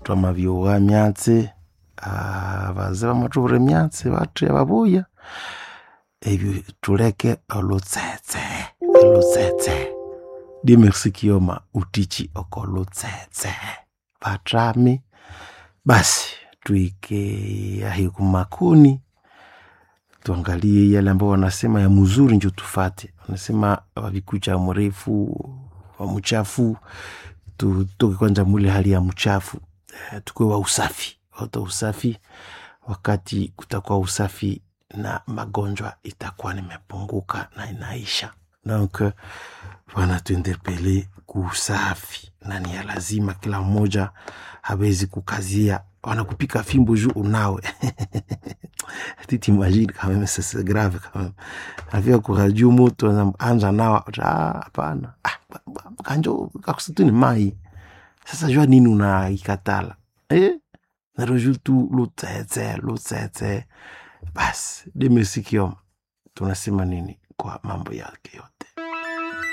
twamabyowa myatsi abaze bamatubura emyatsi batya babuya ebyo tuleke olutsetse olutsetse die merci kioma utichi oko lutsetse batrami basi tuike ahi kumakuni tuangalie yale ambao wanasema ya mzuri njo tufate wanasema wavikucha mrefu wa mchafu tutoke kwanza mule hali ya mchafu eh, tukuwe wa usafi wata usafi wakati kutakuwa usafi na magonjwa itakuwa nimepunguka na inaisha donc wanatuinterpele kuusafi na ni ya lazima kila mmoja hawezi kukazia wanakupika fimbo juu unawe tu t'imagines quand même c'est c'est grave quand même avia kurajuu mutu anza nawa ah, hapana ah, ba- ba- kanjo kakusitu ni mai sasa jua nini unaikatala eh? naroju tu lutsetse lutsetse basi demesikioma tunasema nini kwa mambo yake yote